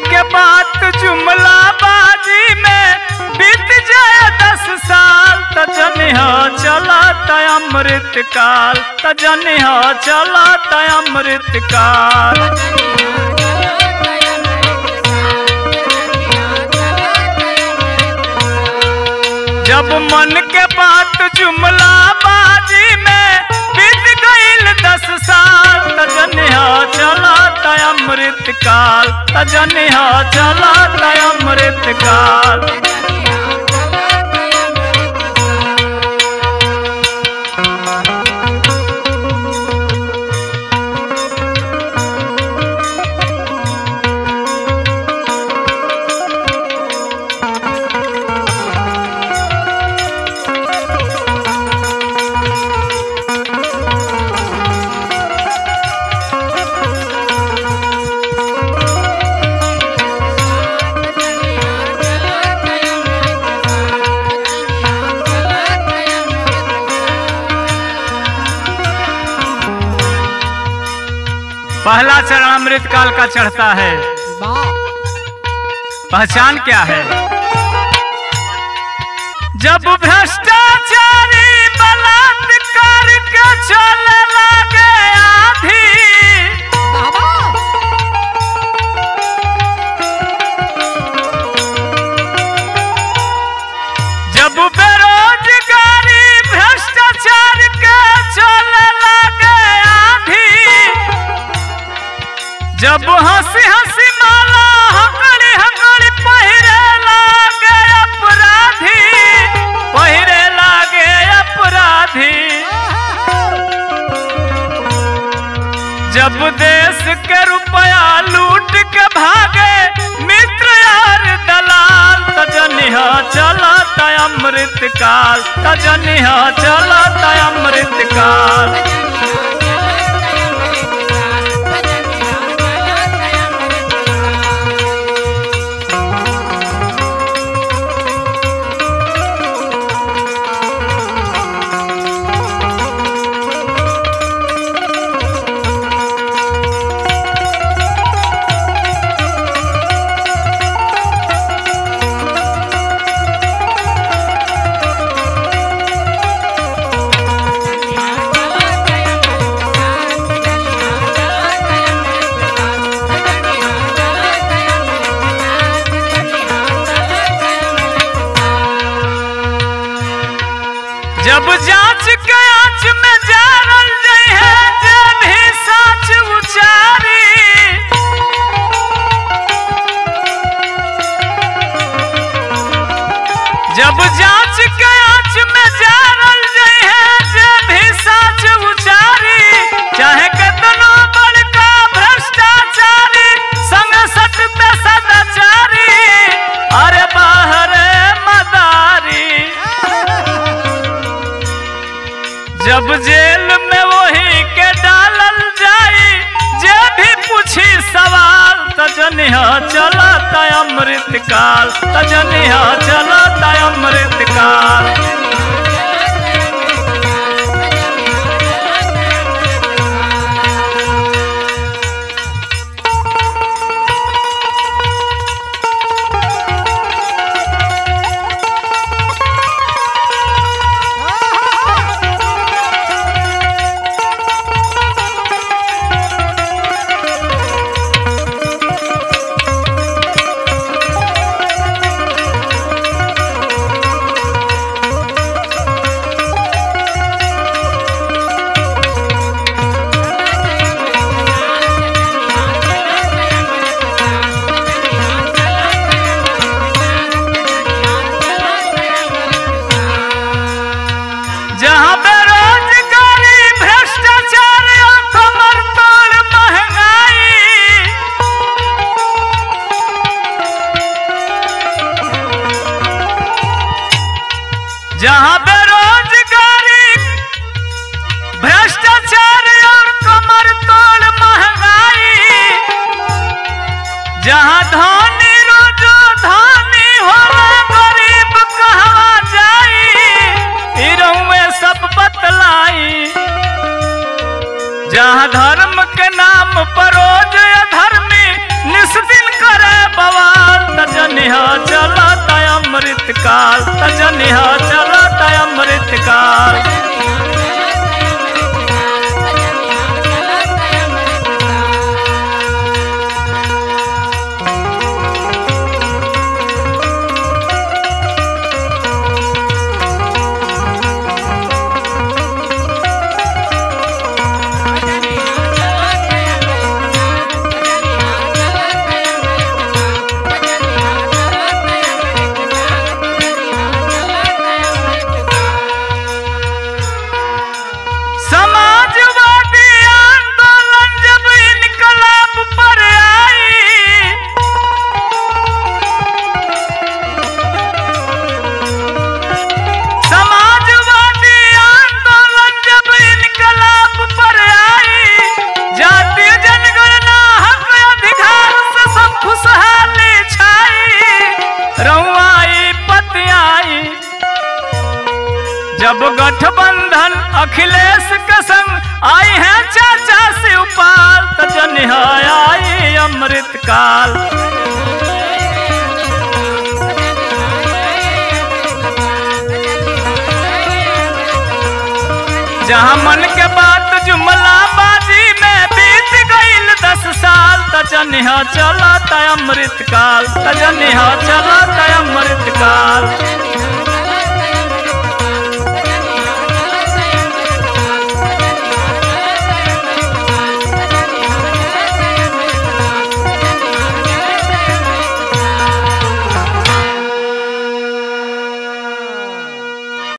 के बात जुमला बाजी में बीत जाए दस साल त जनिह चला त अमृत काल त जनिह चला त अमृत काल जब मन के बात जुमला बाजी में बीत गईल दस साल त जनिह चला त अमृत काल त जनिह चला त अमृत काल पहला चरण अमृत काल का चढ़ता है वाह पहचान क्या है जब भ्रष्टाचारी बलात्कार के चले लगे आधी बाबा जब बेरोजगारी भ्रष्टाचार के चले लगे आधी जब हंसी हंसी माला हकड़ी हकड़ी पहिरे लागे अपराधी पहिरे लागे अपराधी जब देश के रुपया लूट के भागे मित्र यार दलाल तजनिह चला त अमृत काल तजनिह चला त अमृत काल जब जांच के आंच में जारल जई है जब ही सच उचारी जब जांच के आंच में जारल जई है जब ही सच उचारी चाहे कितनो बड़का भ्रष्टाचारी संग सटते सदाचारी अरे बाहर मदारी जब जेल में वही के डालल जाई जे भी पूछी सवाल तजनिह चला त अमृत काल तजनिह चला त अमृत काल जहाँ बेरोजगारी भ्रष्टाचार और कमर तोड़ महंगाई जहाँ बेरोजगारी भ्रष्टाचार और कमर तोड़ महंगाई जहाँ धनी रोजो धनी होला गरीब कहवा जाई इरऊ में सब बतलाई जहाँ धर्म के नाम पर रोज अधर्मी निस्दिन करे काल तजनिहा चलत अमृत काल समाजवादी आंदोलन जब इनकलाब पर आई समाजवादी आंदोलन जब इनकलाब पर आई जातीय जनगणना हक अधिकार से सब खुशहाली छाई रउआई पतियाई जब गठबंधन अखिलेश के संग आई है चाचा शिवपाल त जनिहा आई अमृत काल जहाँ मन के बात जुमला बाजी में बीत गईल दस साल त जनिहा चला त अमृत काल त जनिहा चला त अमृत काल